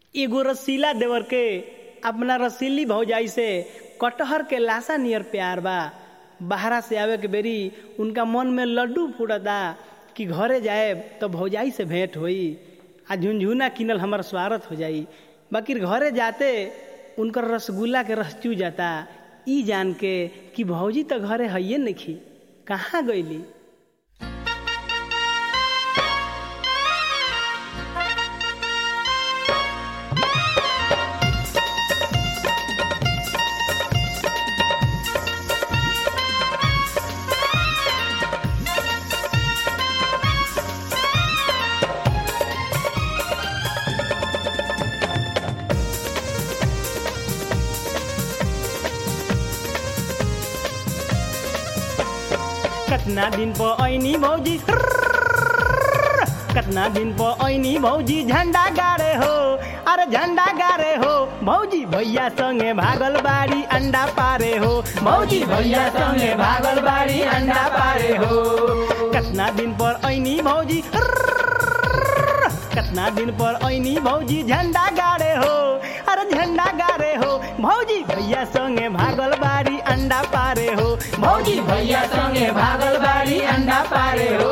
एगो रसीला देवर के अपना रसीली भौजाई से कटहर के लाशा नियर प्यार बा बाहरा से आवे के बेरी उनका मन में लड्डू फूटता कि घरे जाए तो भौजाई से भेंट होई आ झुनझुना किनल हमार स्वागत हो जाई बाकी घरे जाते उनकर रसगुल्ला के रस चू जाता ई जान के कि भौजी तो घरे हइये नहीं कहाँ गईली कतना दिन पो ऐनी भौजी कतना दिन पो ऐनी भौजी झंडा गाड़े हो अरे झंडा गाड़े हो भौजी भैया संगे भागल बाड़ी अंडा पारे हो भौजी भैया संगे भागल बाड़ी अंडा पारे हो कतना दिन पर ऐनी भौजी कतना दिन पर ऐनी भौजी झंडा गाड़े हो अरे झंडा गाड़े हो भौजी भैया संगे भागल बाड़ी अंडा पारे हो भौजी भैया संगे भागल बाड़ी अंडा पारे हो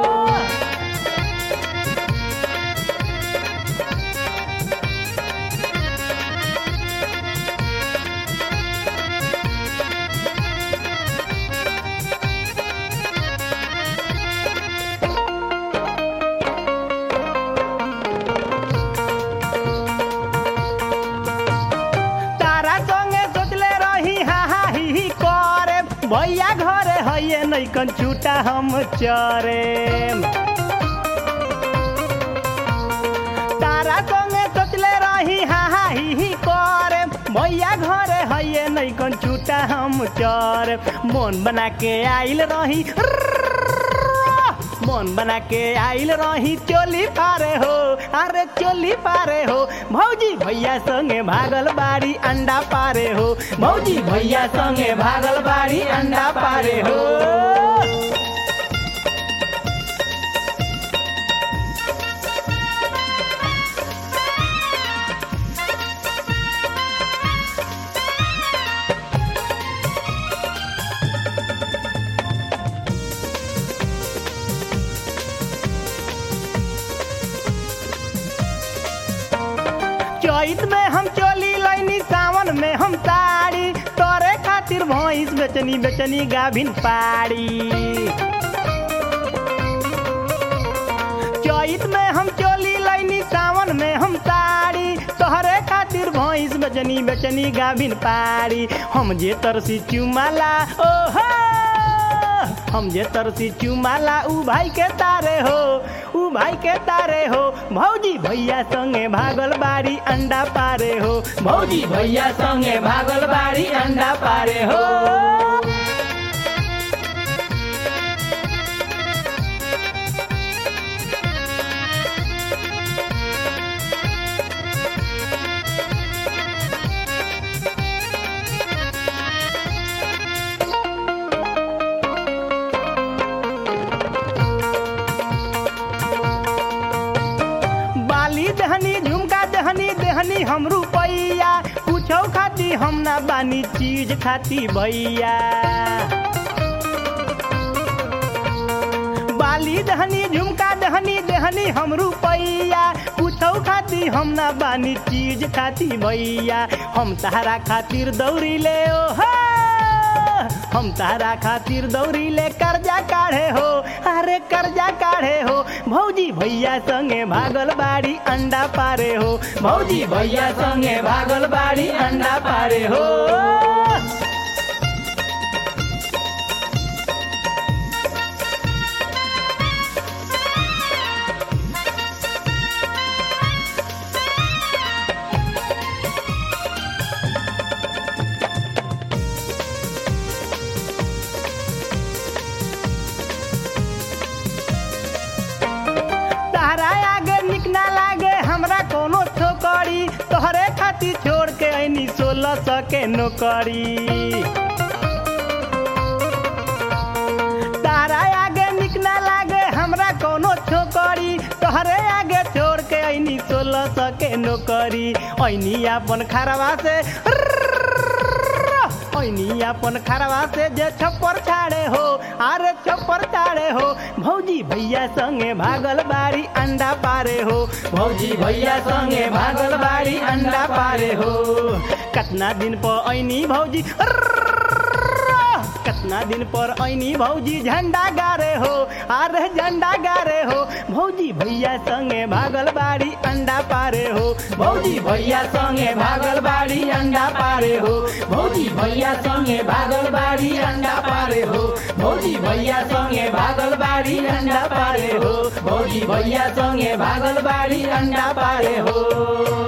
तारा संगे सोचले रही हा हा ही ही करे भैया घरे हइये नैकन छूटा हम चरे तारा संगे सोचले रही हा हा ही ही करे भैया घरे हइये नैकन छूटा हम चरे मन बना के आइल रही मन बना के आइल रही चोली पारे हो अरे चोली पारे हो भौजी भैया संगे भागल बाड़ी अंडा पारे हो भौजी भैया संगे भागल बाड़ी अंडा पारे हो चैत में हम चोली लैनी सावन में हम साड़ी तोरे खातिर भैंस बेचनी बेचनी गाभिन पाड़ी चैत में हम चोली लैनी सावन में हम साड़ी तोहरे खातिर भैंस बेचनी बेचनी गाभिन पाड़ी हम जे तरसी चुमाला ओहो हम जे तरसी चुमाला ऊ भाई के तारे हो ऊ भाई के तारे हो भौजी भैया संगे भागल बाड़ी अंडा पारे हो भौजी भैया संगे भागल बाड़ी अंडा पारे हो बाली दहनी झुमका दहनी दहनी हम रुपैया कुछो खाती हम ना बानी चीज खाती भैया बाली दहनी झुमका दहनी दहनी हम रुपैया कुछो खाती हम ना बानी चीज खाती भैया हम तारा खातिर दौड़ी ले ओ हो हम तारा खातिर दौड़ी ले कर्जा काढ़े हो अरे कर्जा काढ़े हो भौजी भैया संगे भागल बाड़ी अंडा पारे हो भौजी भैया संगे भागल बाड़ी अंडा पारे हो तारा आगे निक ना लागे हमरा कोनो छोकरी तोहरे खातिर छोड़ के ऐनी सोलह सौ के नौकरी तारा आगे निक ना लागे हमरा कोनो छोकरी तोहरे आगे छोड़ के ऐनी सोलह सौ के नौकरी ऐनी अपन खरवा से ऐनी अपन खरवा से जे छप्पर छाड़े हो अरे छप्पर छाड़े हो भौजी भैया संगे भागल बाड़ी अंडा पारे हो भौजी भैया संगे भागल बाड़ी अंडा पारे हो कतना दिन पर ऐनी भौजी कतना दिन पर ऐनी भौजी झंडा गारे हो अरे झंडा गारे हो भौजी भैया संगे भागल बाड़ी अंडा पारे हो भौजी भैया संगे भागल बाड़ी अंडा पारे हो भौजी भैया संगे भागल बाड़ी अंडा पारे हो भौजी भैया संगे भागल बाड़ी अंडा पारे हो भौजी भैया संगे भागल बाड़ी अंडा पारे हो